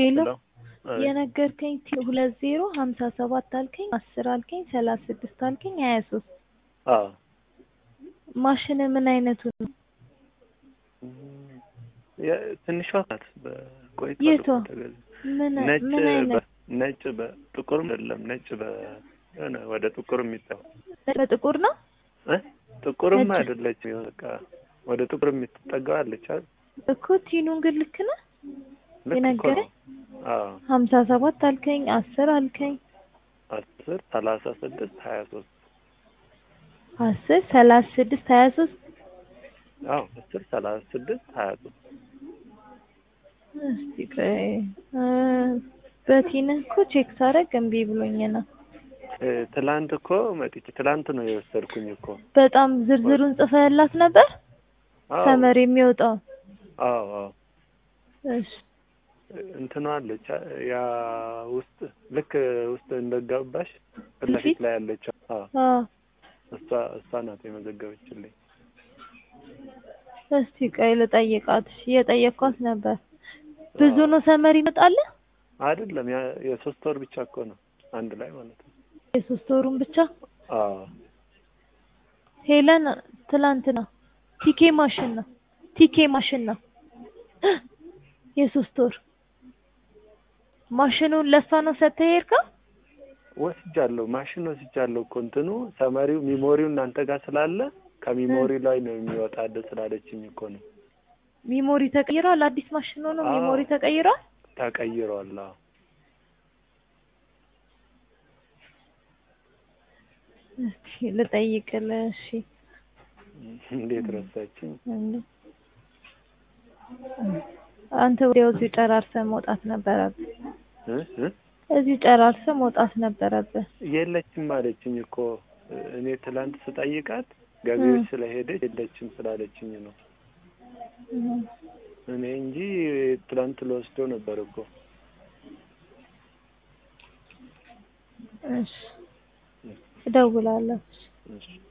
ሄሎ ሄሎ አቤት። የነገርከኝ ቲ- ሁለት ዜሮ ሀምሳ ሰባት አልከኝ አስር አልከኝ ሰላሳ ስድስት አልከኝ ሀያ ሶስት አዎ ማሽን ምን አይነቱ ነው? የ- ትንሿ ናት። በቆይታ የቷ? ተገዛ ምን ነጭ ምን አይነት በ- ነጭ በጥቁርም አይደለም ነጭ በ የሆነ ወደ ጥቁር የሚጠው በጥቁር ነው? እ ጥቁርም ነጭ። አይደለችም። የሆነ በቃ ወደ ጥቁር የምትጠጋው አለች አይደል? እኮ ቲኑን ግን ልክ ነህ? ልክ እኮ የነገረኝ? ነው። አዎ ሀምሳ ሰባት አልከኝ አስር አልከኝ አስር ሰላሳ ስድስት ሀያ ሶስት አስር ሰላሳ ስድስት ሀያ ሶስት አዎ አስር ሰላሳ ስድስት ሀያ ሶስት እስቲ ቆይ እ በቲንህ እኮ ቼክ ሳደርግ እምቢ ብሎኝ ነው። እ ትላንት እኮ መጥቼ ትላንት ነው የወሰድኩኝ እኮ በጣም ዝርዝሩን ጽፈህላት ነበር? አዎ ሰመር የሚወጣው አዎ አዎ እሺ እንትኗ አለች አ- ያ ውስጥ ልክ ውስጥ እንደገባሽ ፊት ለፊት ፊት? ላይ ያለችው አዎ አዎ እሷ እሷ ናት የመዘገበችልኝ። እስቲ ቆይ ልጠይቃት። እሺ እየጠየኳት ነበር። ብዙ አዎ። ነው ሰመር ይመጣል? አይደለም ያ የሶስት ወር ብቻ እኮ ነው አንድ ላይ ማለት ነው። የሶስት ወሩን ብቻ አዎ ሄለን ትላንትና ቲኬ ማሽን ነው ቲኬ ማሽን ነው የሶስት ወር ማሽኑን ለሷ ነው ሰጥተህ የሄድከው? ወስጃለሁ፣ ማሽን ወስጃለሁ እኮ እንትኑ ሰመሪው ሚሞሪው እናንተ ጋር ስላለ ከሚሞሪ ላይ ነው የሚወጣ ደ ስላለችኝ እኮ ነው ሚሞሪ ተቀይሯል። አዲስ ማሽን ሆኖ አዎ። ሚሞሪ ተቀይሯል። ተቀይሯል። አዎ እስቲ ልጠይቅልህ። እሺ እንዴት ረሳችኝ? እንዴ አንተ ወዲያው እዚሁ ጨራርሰህ መውጣት ነበረብህ። እ እ እዚሁ ጨራርሰህ መውጣት ነበረብህ። የለችም አለችኝ እኮ እኔ ትላንት ስጠይቃት ገቢዎች እ። ስለሄደች የለችም ስላለችኝ ነው እህ። እኔ እንጂ ትላንት ልወስደው ነበር እኮ እሺ እደውላለሁ። እሺ